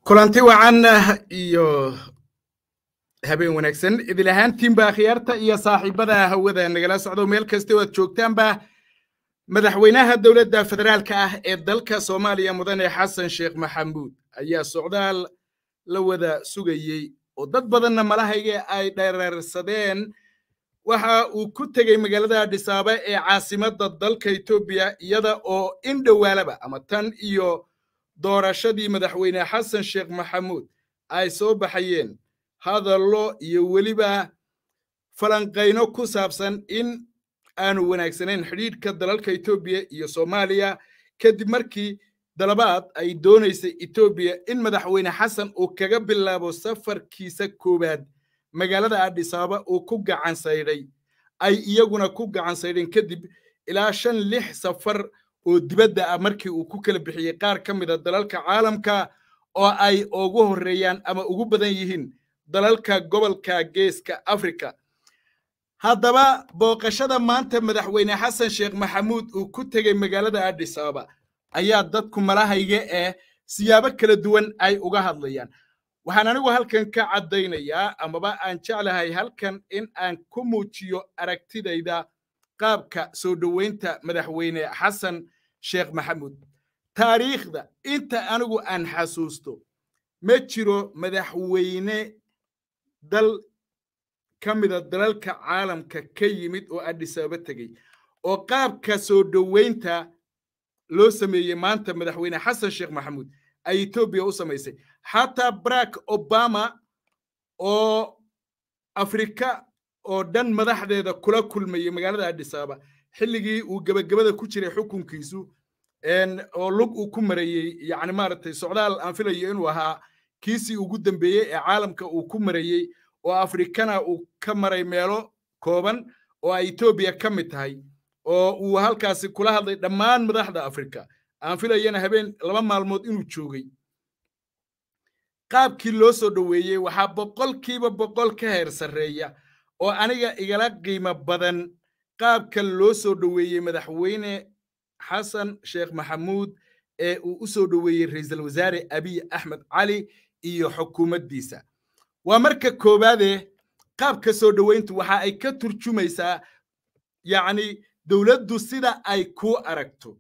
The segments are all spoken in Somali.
kulanti wacan iyo habeen wanaagsan idil ahaantiinba akhyaarta iyo saaxiibada hawada nagala socdo meel kasta oo aad joogtaanba madaxweynaha dowladda federaalka ah ee dalka soomaaliya mudane xasan sheekh maxamuud ayaa socdaal la wada sugayey oo dad badanna malahayga ay dhereersadeen waxa uu ku tegey magaalada adhisaaba ee caasimadda dalka etoobiya iyada oo in dhowaalaba ama tan iyo doorashadii madaxweyne xasan sheekh maxamuud ay soo baxayeen hadallo iyo weliba falanqayno ku saabsan in aanu wanaagsanayn xidhiidhka dalalka etoobiya iyo soomaaliya kadib markii dalabaad ay doonaysay etoobiya in madaxweyne xasan uu kaga bilaabo safarkiisa koowaad magaalada adhisaaba uu ku gacan saydhay ay iyaguna ku gacan saydheen kadib ilaa shan lix safar oo dibadda ah markii uu ku kala bixiyey qaar ka mida dalalka caalamka oo ay ugu horreeyaan ama ugu badan yihiin dalalka gobolka geeska afrika haddaba booqashada maanta madaxweyne xasan sheekh maxamuud uu ku tegey magaalada adhis ababa ayaa dadku malahayga eh siyaabo kala duwan ay uga hadlayaan waxaan anigu halkan ka caddaynayaa amaba aan jeclahay halkan in aan ku muujiyo aragtidayda qaabka soo dhoweynta madaxweyne xasan sheekh maxamuud taariikhda inta anigu aan xasuusto ma jiro madaxweyne dal ka mida dalalka caalamka ka yimid oo adhisaaba tegey oo qaabka soo dhoweynta loo sameeyey maanta madaxweyne xasan sheekh maxamuud ay etoobiya u samaysay xataa barack obama oo afrika oo dhan madaxdeeda kula kulmayey magaalada adhisaaba xilligii uu gebagabada ku jiray xukunkiisu oo lug uu ku marayey yani maaragtay socdaal aan filayo inuu ahaa kiisii ugu dambeeyey ee caalamka uu ku marayey oo afrikana uu ka maray meelo kooban oo ay etoobiya ka mid tahay oo uu halkaasi kula hadlay dhammaan madaxda afrika aan filayana habeen laba maalmood inuu joogay qaabkii loo soo dhoweeyey waxaa boqolkiiba boqol ka heer sarreeya oo aniga igala qiimo badan qaabka loo soo dhoweeyey madaxweyne xasan sheekh maxamuud ee uu u soo dhoweeyey ra'iisul wasaare abiy axmed cali iyo xukuumaddiisa waa marka koowaade qaabka soo dhoweyntu waxa ay ka turjumaysaa yacni dowladdu sida ay kuu aragto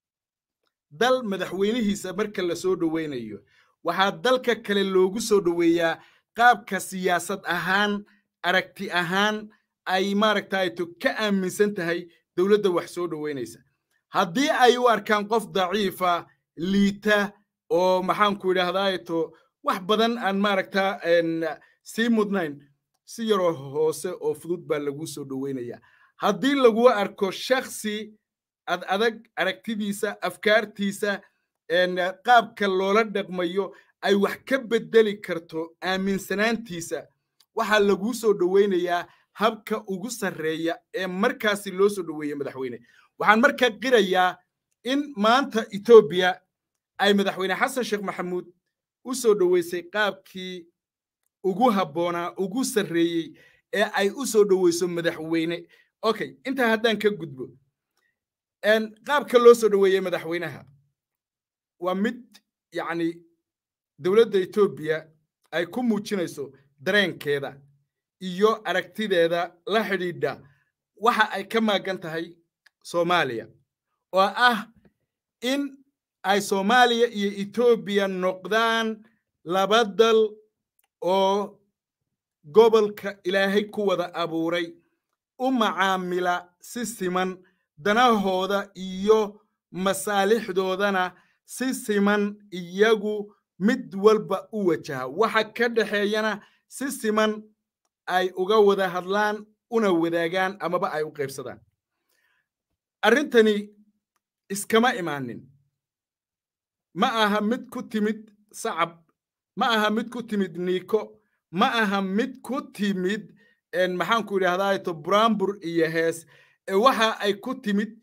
dal madaxweynihiisa marka la soo dhoweynayo waxaa dalka kale loogu soo dhoweeyaa qaabka siyaasad ahaan aragti ahaan ay maaragtayto ka aaminsan tahay dowladda wax soo dhoweynaysa haddii ay u arkaan qof daciifa liita oo maxaanku idhaahdaato wax badan aan maaragta sii mudnayn si yaroo hoose oo fudud baa laguu soo dhoweynayaa haddii lagu arko shaksi ad adag aragtidiisa afkaartiisa qaabka loola dhaqmayo ay wax ka beddeli karto aaminsanaantiisa waxaa laguu soo dhoweynayaa habka ugu sarreeya ee markaasi loo soo dhoweeyey madaxweyne waxaan markaa qirayaa in maanta etoobiya ay madaxweyne xasan sheekh maxamuud u soo dhoweysay qaabkii ugu habboonaa ugu sarreeyey ee ay u soo dhoweyso madaxweyne okay intaa haddaan ka gudbo qaabka loo soo dhoweeyey madaxweynaha waa mid yacni dowladda etoobiya ay ku muujinayso dareenkeeda iyo aragtideeda la xidhiidha waxa ay ka maagan tahay soomaaliya oo ah in ay soomaaliya iyo etoobiya noqdaan laba dal oo gobolka ilaahay ku wada abuuray u macaamila si siman danahooda iyo masaalixdoodana si siman iyagu mid walba u wajaha waxa ka dhexeeyana si siman ay uga wada hadlaan una wadaagaan amaba ay u qaybsadaan arrintani iskama imaanin ma aha mid ku timid sacab ma aha mid ku timid niiko ma aha mid ku timid maxaanku idhahdaato buraambur iyo hees waxa ay ku timid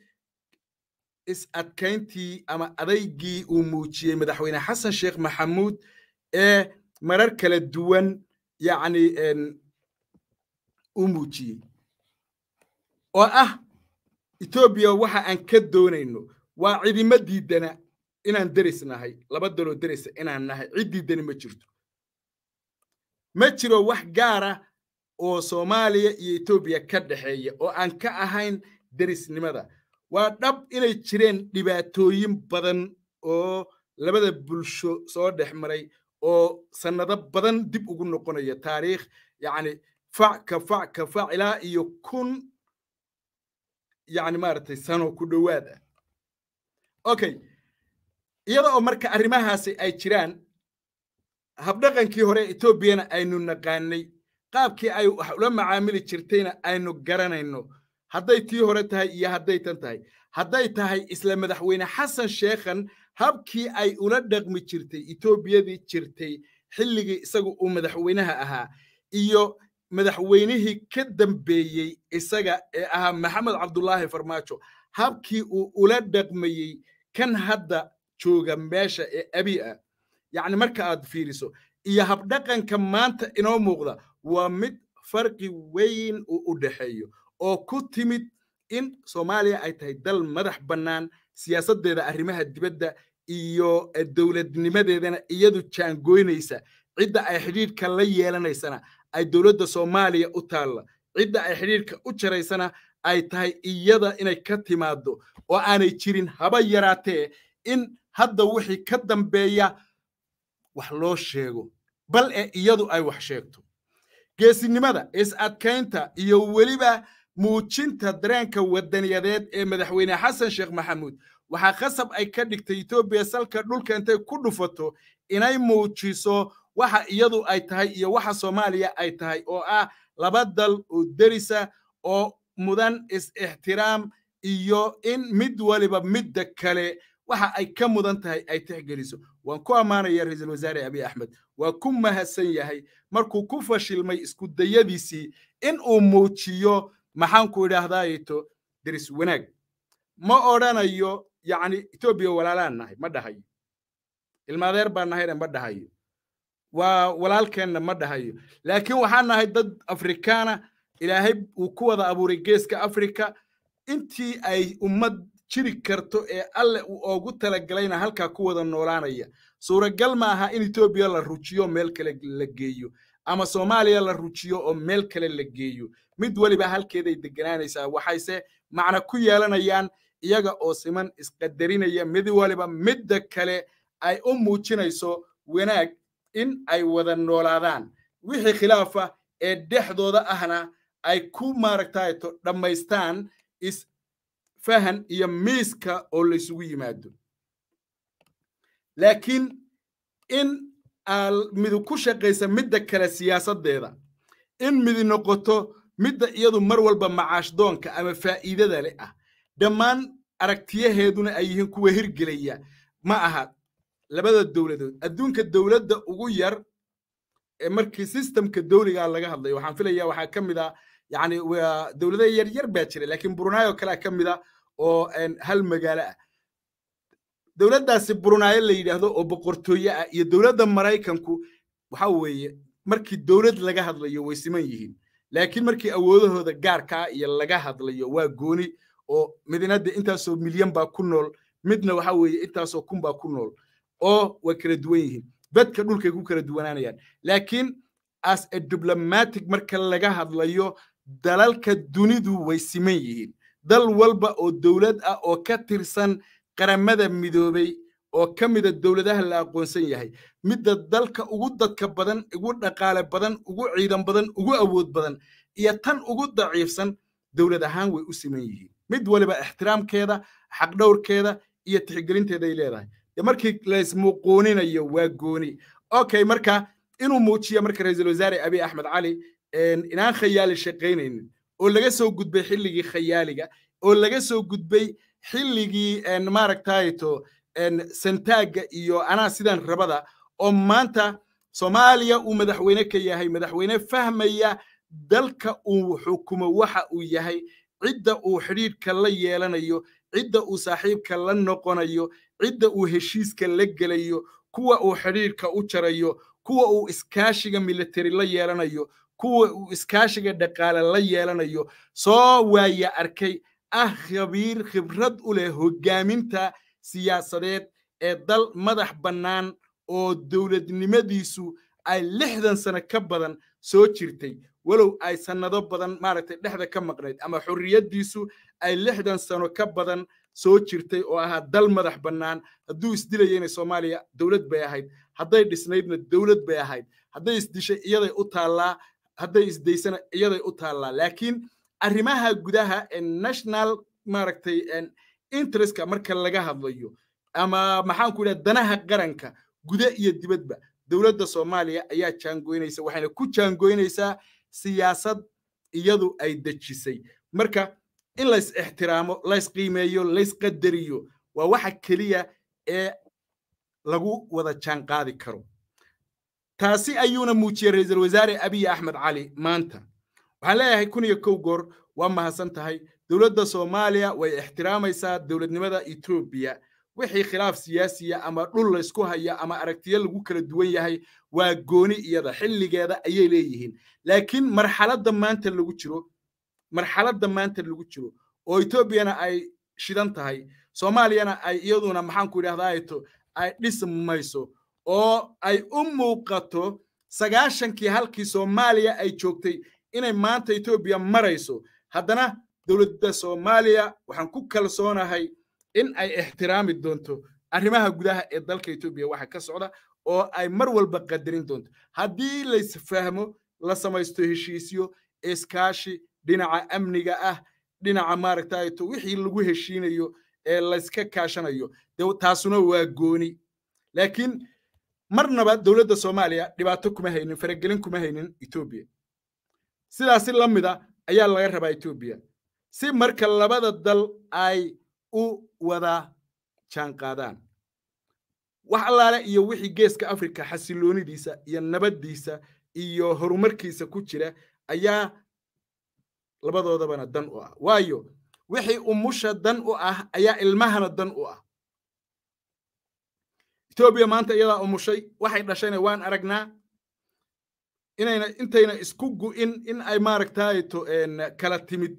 is adkayntii ama adaygii uu muujiyey madaxweyne xasan sheekh maxamuud ee marar kala duwan yacni u muujiyey oo ah etoobiya waxa aan ka doonayno waa cidimo diidana inaan deris nahay laba daloo derisa inaan nahay ciddii dani ma jirto ma jiro wax gaara oo soomaaliya iyo etoobiya ka dhexeeya oo aan ka ahayn derisnimada waa dhab inay jireen dhibaatooyin badan oo labada bulsho soo dhex maray oo sannado badan dib ugu noqonaya taariikh yacni fac ka fac ka fac ilaa iyo kun yacni maaragtay sano ku dhowaad ah okay iyada oo marka arrimahaasi ay jiraan habdhaqankii hore etoobiyana aynu naqaanay qaabkii ay wax ula macaamili jirtayna aynu garanayno hadday tii hore tahay iyo hadday tan tahay hadday tahay isla madaxweyne xasan sheekhan habkii ay ula dhaqmi jirtay etoobiyadii jirtay xilligii isagu uu madaxweynaha ahaa iyo madaxweynihii ka dambeeyey isaga ee ahaa maxamed cabdulaahi farmaajo habkii uu ula dhaqmayey kan hadda jooga meesha ee abi ah yacni marka aad fiiriso iyo habdhaqanka maanta inoo muuqda waa mid farqi weyn uu u dhexeeyo oo ku timid in soomaaliya ay tahay dal madax bannaan siyaasaddeeda arrimaha dibadda iyo dowladnimadeedana iyadu jaangoynaysa cidda ay xidhiidhka la yeelanaysana ay dowladda soomaaliya u taalla cidda ay xidhiidhka u jaraysana ay tahay iyada inay ka timaaddo oo aanay jirin haba yaraatee in hadda wixii ka dambeeya wax loo sheego bal ee iyadu ay wax sheegto geesinimada is-adkaynta iyo weliba muujinta dareenka wadaniyadeed ee madaxweyne xasan sheekh maxamuud waxaa khasab ay ka dhigtay etoobiya salka dhulka intay ku dhufato inay muujiso waxa iyadu ay tahay iyo waxa soomaaliya ay tahay oo ah laba dal oo derisa oo mudan is-ixtiraam iyo in mid waliba midda kale waxa ay ka mudan tahay ay tixgeliso waan ku ammaanaya ra-iisul wasaare abiy axmed waa ku mahadsan yahay markuu ku fashilmay isku dayadiisii in uu muujiyo maxaanku idhaahdaayeto deris wanaag ma odhanayo yacni etoobiya walaalaan nahay ma dhahayo ilmaadeer baan nahayna ma dhahayo waa walaalkeenna ma dhahayo laakiin waxaan nahay dad afrikaana ilaahay uu ku wada abuuray geeska afrika intii ay ummad jiri karto ee alle uu oogu talagalayna halkaa ku wada noolaanaya suuragal ma aha in etoobiya la rujiyo meel kale la geeyo ama soomaaliya la rujiyo oo meel kale la geeyo mid weliba halkeeday deganaanaysaa waxayse macna ku yeelanayaan iyaga oo siman isqadarinaya mid waliba midda kale ay u muujinayso wanaag in ay wada noolaadaan wixii khilaafa ee dhexdooda ahna ay ku maaragtayto dhammaystaan isfahan iyo miiska oo laysugu yimaado laakiin in midi ku shaqaysa midda kale siyaasaddeeda in midi noqoto midda iyadu mar walba macaashdoonka ama faa'iidada leh ah dhammaan aragtiyaheeduna ay yihiin kuwa hirgelaya ma aha labada dowladood adduunka dowladda ugu yar ee markii sistemka dowligaa laga hadlayo waxaan filaya waxaa ka mid a yani dowlada yar yar baa jira laakiin brunaayo kalea ka mid a oo hal magaalo ah dowladdaasi brunaayo la yidhaahdo oo boqortooye ah iyo dowladda maraykanku waxa weeye markii dowlad laga hadlayo way siman yihiin laakiin markii awoodahooda gaarkaa iyo laga hadlayo waa gooni oo midnada intaasoo milyan baa ku nool midna waxa weeye intaasoo kun baa ku nool oo way kala duwan yihiin badka dhulkay ku kala duwanaanayaan laakiin as a diblomatic marka laga hadlayo dalalka dunidu way siman yihiin dal walba oo dowlad ah oo ka tirsan qaramada midoobay oo ka mida dowladaha la aqoonsan yahay midda dalka ugu dadka badan ugu dhaqaale badan ugu ciidan badan ugu awood badan iyo tan ugu daciifsan dowlad ahaan way u siman yihiin mid waliba ixtiraamkeeda xaqdhowrkeeda iyo tixgelinteeday leedahay de markii laysmuquuninayo waa gooni okay marka inuu muujiya marka ra-iisul wasaare abiy axmed cali inaan khayaali shaqaynaynin oo laga soo gudbay xilligii khayaaliga oo laga soo gudbay xilligii maaragtayto santaagga iyo anaa sidan rabada oo maanta soomaaliya uu madaxweyne ka yahay madaxweyne fahmaya dalka uu xukumo waxa uu yahay cidda uu xidhiidhka la yeelanayo cidda uu saaxiibka la noqonayo cidda uu heshiiska la gelayo kuwa uu xidhiidhka u jarayo kuwa uu iskaashiga military la yeelanayo kuwa uu iskaashiga dhaqaale la yeelanayo soo waaya arkay ah khabiir khibrad u leh hoggaaminta siyaasadeed ee dal madax bannaan oo dowladnimadiisu ay lixdan sano ka badan soo jirtay walow ay sannado badan maaragtay dhexda ka maqnayd ama xorriyaddiisu ay lixdan sano ka badan soo jirtay oo ahaa dal madax bannaan hadduu isdilayeyna soomaaliya dowlad bay ahayd hadday dhisnaydna dowlad bay ahayd hadday isdishay iyaday u taallaa hadday isdaysana iyaday u taallaa laakiin arrimaha gudaha ee national maaragtay interestka marka laga hadlayo ama maxaan ku idhaha danaha qaranka guda iyo dibadba dowladda soomaaliya ayaa jaangoynaysa waxayna ku jaangoynaysaa siyaasad iyadu ay dejisay marka in lays ixtiraamo lays qiimeeyo lays qadariyo waa waxa keliya ee lagu wada jaanqaadi karo taasi ayuuna muujiyey ra-iisul wasaare abiy axmed cali maanta waxaan leeyahay kun iyo kow goor waa mahadsan tahay dowladda soomaaliya way ixtiraamaysaa dowladnimada etoobiya wixii khilaaf siyaasiya ama dhul laysku haya ama aragtiyo lagu kala duwan yahay waa gooni iyada xilligeeda ayay leeyihiin laakiin marxaladda maanta lagu jiro marxaladda maanta lagu jiro oo etoobiyana ay shidan tahay soomaaliyana ay iyaduna maxaan ku idhahdaa ay dhismayso oo ay u muuqato sagaashankii halkii soomaaliya ay joogtay inay maanta etoobiya marayso haddana dowladda soomaaliya waxaan ku kalsoonahay in ay ixtiraami doonto arrimaha gudaha ee dalka etoobiya waxa ka socda oo ay mar walba qadarin doonto haddii laysfahmo la samaysto heshiisyo iskaashi dhinaca amniga ah dhinaca maaragtayto wixii lagu heshiinayo ee layska kaashanayo de taasuna waa gooni laakiin marnaba dowladda soomaaliya dhibaato kuma haynin faragelin kuma haynin etoobiya sidaasi la mida ayaa laga rabaa etoobiya si marka labada dal ay u wada jaanqaadaan wax allaale iyo wixii geeska afrika xasiloonidiisa iyo nabaddiisa iyo horumarkiisa ku jira ayaa labadoodabana dan u ah waayo wixii umusha dan u ah ayaa ilmahana dan u ah etoobiya maanta iyadaa umushay waxay dhashayna waan aragnaa inayna intayna isku gu'in in ay maaragtayto kala timid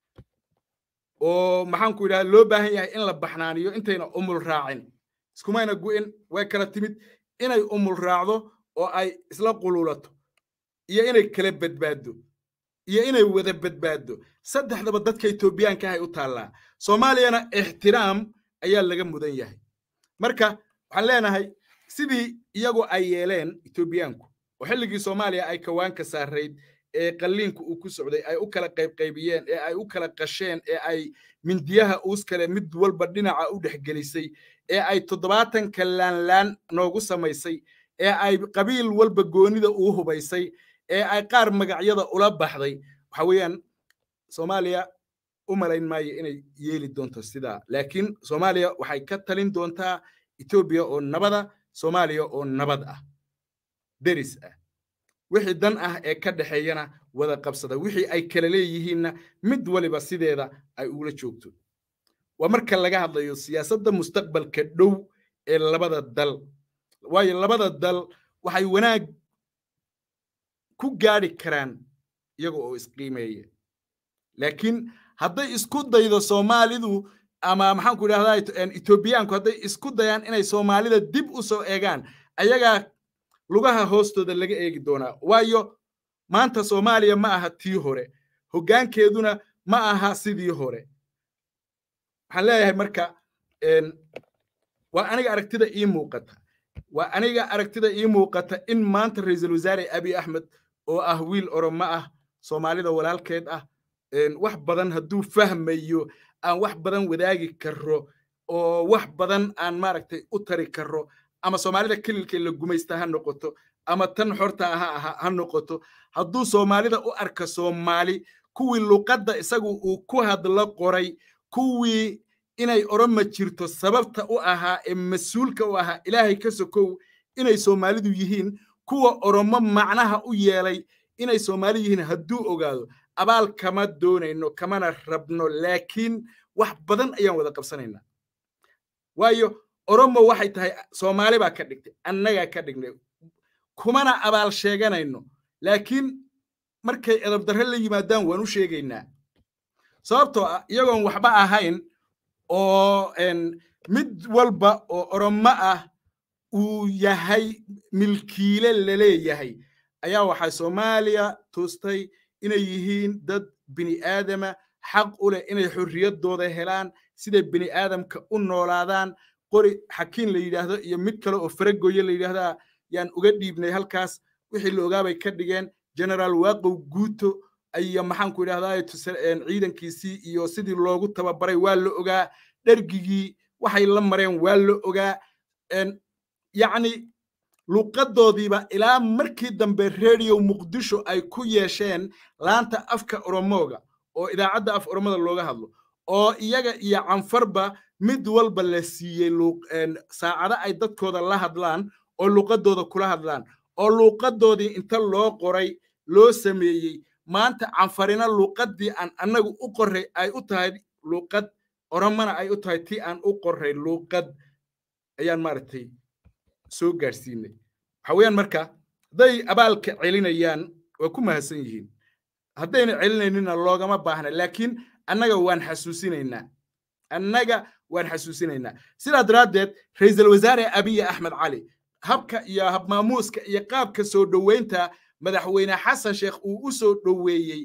oo maxaan ku yidhaha loo baahan yahay in la baxnaaniyo intayna umul raacin iskumayna gu'in way kala timid inay umul raacdo oo ay isla qululato iyo inay kala badbaaddo iyo inay wada badbaaddo saddexdaba dadka etoobiyaanka ahay u taallaa soomaaliyana ixtiraam ayaa laga mudan yahay marka waxaan leenahay sidii iyagu ay yeeleen etoobiyaanku oo xilligii soomaaliya ay kawaanka saarayd ee qalliinku uu ku socday ay u kala qaybqaybiyeen ee ay u kala qasheen ee ay mindiyaha uus kale mid walba dhinaca u dhexgelisay ee ay toddobaatanka laanlaan noogu samaysay ee ay qabiil walba goonida uu hubaysay ee ay qaar magacyada ula baxday waxa weeyaan soomaaliya u malayn maayo inay yeeli doonto sidaa laakiin soomaaliya waxay ka talin doontaa etoobiya oo nabada soomaaliya oo nabad ah deris ah wixii dan ah ee ka dhexeeyana wada qabsada wixii ay kala leeyihiinna mid waliba sideeda ay ugula joogto waa marka laga hadlayo siyaasadda mustaqbalka dhow ee labada dal waayo labada dal waxay wanaag ku gaadhi karaan iyaga oo isqiimeeya laakiin hadday isku daydo soomaalidu ama maxaan ku idhahdaa etoobiyaanku hadday isku dayaan inay soomaalida dib u soo eegaan ayagaa lugaha hoostooda laga eegi doonaa waayo maanta soomaaliya ma aha tii hore hoggaankeeduna ma aha sidii hore waxaan leeyahay marka waa aniga aragtida ii muuqata waa aniga aragtida ii muuqata in maanta ra-iisul wasaare abiy axmed oo ah wiil oromo ah soomaalida walaalkeed ah wax badan hadduu fahmayo aan wax badan wadaagi karo oo wax badan aan maaragtay u tari karo ama soomaalida kelilkee la gumaysta ha noqoto ama tan xorta ha ha noqoto hadduu soomaalida u arka soomaali kuwii luqadda isagu uu ku hadlo qoray kuwii inay oroma jirto sababta u ahaa ee mas-uulka u ahaa ilaahay ka sokow inay soomaalidu yihiin kuwa oromo macnaha u yeelay inay soomaali yihiin hadduu ogaado abaal kama doonayno kamana rabno laakiin wax badan ayaan wada qabsanaynaa waayo oromo waxay tahay soomaali baa ka dhigtay annagaa ka dhignay kumana abaal sheeganayno laakiin markay edabdarre la yimaadaan waan u sheegaynaa sababtoo ah iyagoon waxba ahayn oo mid walba oo oromo ah uu yahay milkiile laleeyahay ayaa waxay soomaaliya tustay inay yihiin dad bini aadama xaq u leh inay xorriyaddooda helaan siday bini aadamka u noolaadaan qori xakiin la yidhaahdo iyo mid kale oo faragoye la yidhaahdaa yaan uga dhiibnay halkaas wixii la ogaabay ka dhigeen generaal waaqow guuto iyo maxaanku idhahdaa ciidankiisii iyo sidii loogu tababaray waa la ogaa dhergigii waxay la mareen waa la ogaa yacni luuqadoodiiba ilaa markii dambe radio muqdisho ay ku yeesheen laanta afka oromooga oo idaacadda af oromada looga hadlo oo iyaga iyo canfarba mid walba la siiyey saacado ay dadkooda la hadlaan oo luuqadooda kula hadlaan oo luuqadoodii inta loo qoray loo sameeyey maanta canfarina luuqaddii aan annagu u qorray ay u tahay luuqad oromana ay u tahay tii aan u qorray luuqad ayaan maaragtay soo gaadhsiinay waxa weeyaan marka hadday abaalka celinayaan waa ku mahadsan yihiin haddayna celinaynina loogama baahna laakiin annaga waan xasuusinaynaa annaga waan xasuusinaynaa sidaa daraaddeed ra'iisul wasaare abiy axmed cali habka iyo habmaamuuska iyo qaabka soo dhoweynta madaxweyne xasan sheekh uu u soo dhoweeyey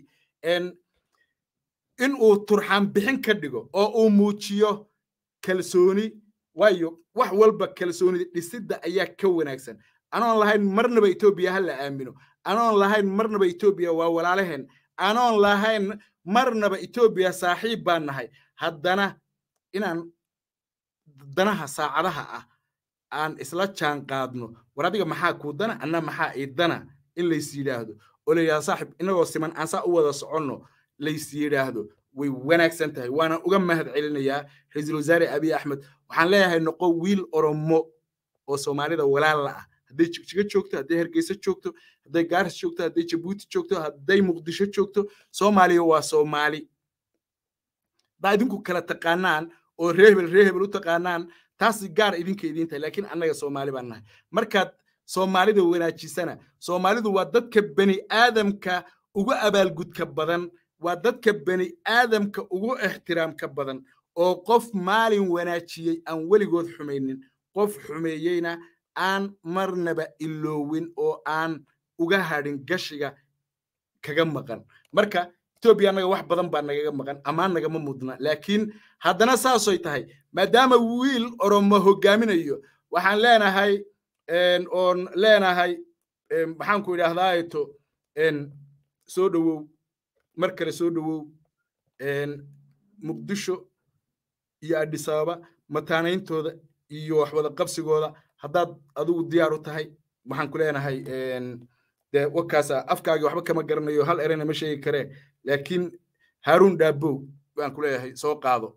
in uu turxaan bixin ka dhigo oo uu muujiyo kalsooni waayo wax walba kalsoonida dhisidda ayaa ka wanaagsan anoon lahayn marnaba etoobiya ha la aamino anoon lahayn marnaba etoobiya waa walaalaheen anoon lahayn marnaba etoobiya saaxiib baan nahay haddana inaan danaha saacadaha ah aan isla jaan qaadno war adiga maxaa kuu dana anna maxaa ii dana in lays yidhaahdo oo la yidhahdo saaxib inagoo siman aan saa u wada soconno lays yidhaahdo way wanaagsan tahay waana uga mahad celinayaa ra-iisul wasaare abiy axmed waxaan leeyahay noqo wiil oromo oo soomaalida walaal la ah hadday jigjigo joogto hadday hargeysa joogto hadday gaaris joogto hadday jabuuti joogto hadday muqdisho joogto soomaaliya waa soomaali haddaa idinku kala taqaanaan oo reehebel reehebel u taqaanaan taasi gaar idinka idiin tahay laakiin annaga soomaali baan nahay markaad soomaalida wanaajisana soomaalidu waa dadka bani aadamka ugu abaalgudka badan waa dadka bani aadamka ugu ixtiraamka badan oo qof maalin wanaajiyey aan weligood xumaynin qof xumeeyeyna aan marnaba iloowin oo aan uga hadhin gashiga kaga maqan marka etoobiya annaga wax badan baa nagaga maqan ammaan nagama mudna laakiin haddana saasoy tahay maadaama wiil oromo hoggaaminayo waxaan leenahay oon leenahay maxaanku idhaahdaato soo dhowow mar kale soo dhowow muqdisho iyo adhisababa mataanayntooda iyo waxwada qabsigooda haddaad adigu diyaar u tahay waxaan ku leenahay de wakaasa afkaagii waxba kama garanayo hal erena ma sheegi karee laakiin haaruun dhaabow baan ku leeyahay soo qaado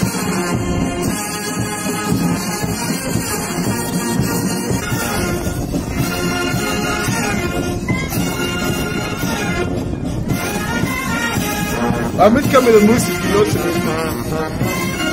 waa mid ka mida muusikii loo sameeyey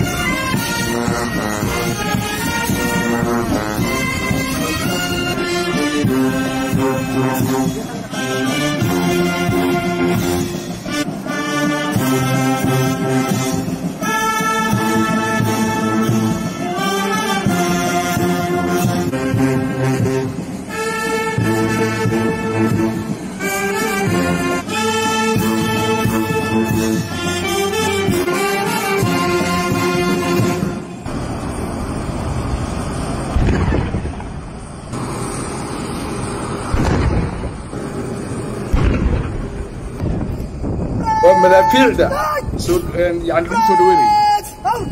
waa madaafiicda soo yani lagu soo dhaweynaya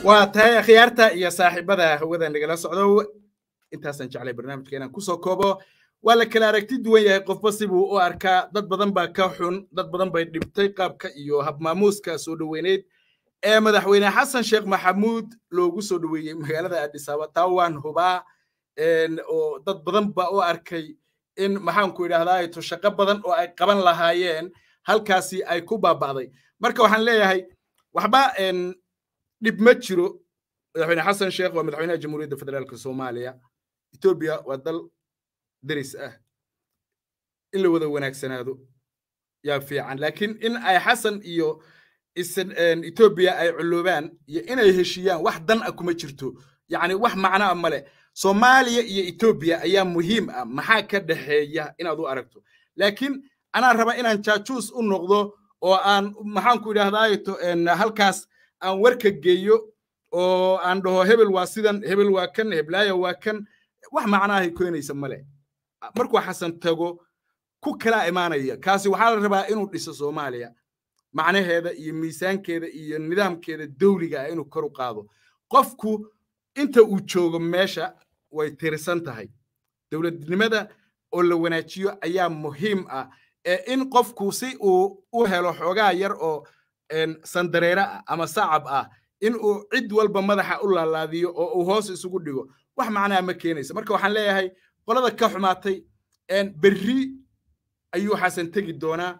waa tahay akhyaarta iyo saaxiibada hawada nagala socdo intaasaan jeclay barnaamijka inaan kusoo koobo waa la kala aragti duwan yahay qofba sibuu u arkaa dad badan baa ka xun dad badan bay dhibtay qaabka iyo habmaamuuska soo dhoweyneed ee madaxweyne xasan sheekh maxamuud loogu soo dhoweeyey magaalada adhisaaba taa waan hubaa oo dad badan baa u arkay in maxaanku idhahdaa to shaqo badan oo ay qaban lahaayeen halkaasi ay ku baaba'day marka waxaan leeyahay waxba dhib ma jiro madaxweyne xasan sheekh waa madaxweynaha jamhuuriyadda federaalka soomaaliya etoobiya waa dal deris ah in la wada wanaagsanaado yaa fiican laakiin in ay xasan iyo etoobiya ay culloobaan iyo inay heshiiyaan wax dan ah kuma jirto yacni wax macno ah male soomaaliya iyo etoobiya ayaa muhiim ah maxaa ka dhexeeya inaad u aragto laakiin anaa raba inaan jaajuus u noqdo oo aan maxaanku idhahdaato halkaas aan warka geeyo oo aan dhaho hebel waa sidan hebel waa kan heblaaya waa kan wax macnaahay keenaysa male markuu xasan tago ku kala imaanaya kaasi waxaa la rabaa inuu dhiso soomaaliya macnaheeda iyo miisaankeeda iyo nidaamkeeda dawliga ah inuu kor u qaado qofku inta uu joogo meesha way tirsan tahay dowladnimada oo la wanaajiyo ayaa muhiim ah ee in qofku si uu u helo xoogaa yar oo sandareere ah ama sacab ah in uu cid walba madaxa u laalaadiyo oo uu hoos isugu dhigo wax macnaa ma keenaysa marka waxaan leeyahay qolada ka xumaatay berri ayuu xasan tegi doonaa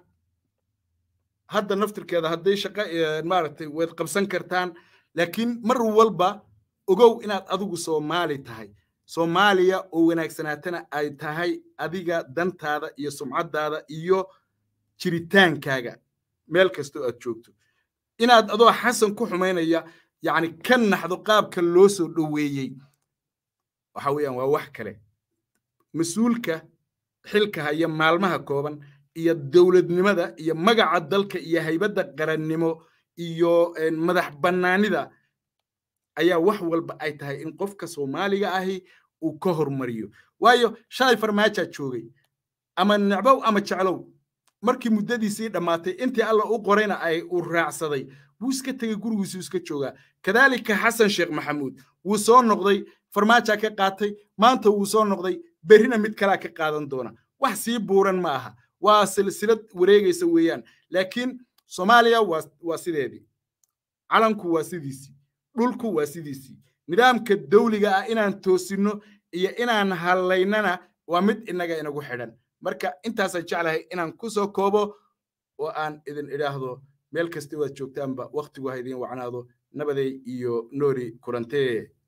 hadda naftirkeeda hadday shaqo maaragtay waad qabsan kartaan laakiin mar walba ogow inaad adigu soomaali tahay soomaaliya oo wanaagsanaatana ay tahay adiga dantaada iyo sumcaddaada iyo jiritaankaaga meel kastoo aad joogto inaad adoo xasan ku xumaynaya yacni ka naxdo qaabka loo soo dhoweeyey waxa weeyaan waa wax kale mas-uulka xilka haya maalmaha kooban iyo dowladnimada iyo magaca dalka iyo haybadda qarannimo iyo madax bannaanida ayaa wax walba ay tahay in qofka soomaaliga ahi uu ka hormariyo waayo shalay farmaajaa joogay ama necbow ama jeclow markii muddadiisii dhammaatay intii alla u qorayna ay uu raacsaday wuu iska tegey gurigiisu iska joogaa kadaalika xasan sheekh maxamuud wuu soo noqday farmaajaa ka qaatay maanta wuu soo noqday berrina mid kalaa ka qaadan doona wax sii buuran ma aha waa silsilad wareegaysa weeyaan laakiin soomaaliya waa waa sideedii calanku waa sidiisii dhulku waa sidiisii nidaamka dawliga ah inaan toosinno iyo inaan hallaynana waa mid innaga inagu xidhan marka intaasaan jeclahay inaan ku soo koobo oo aan idin idhaahdo meel kasta waad joogtaanba wakhtigu ha idiin wacnaado nabaday iyo noori kurantee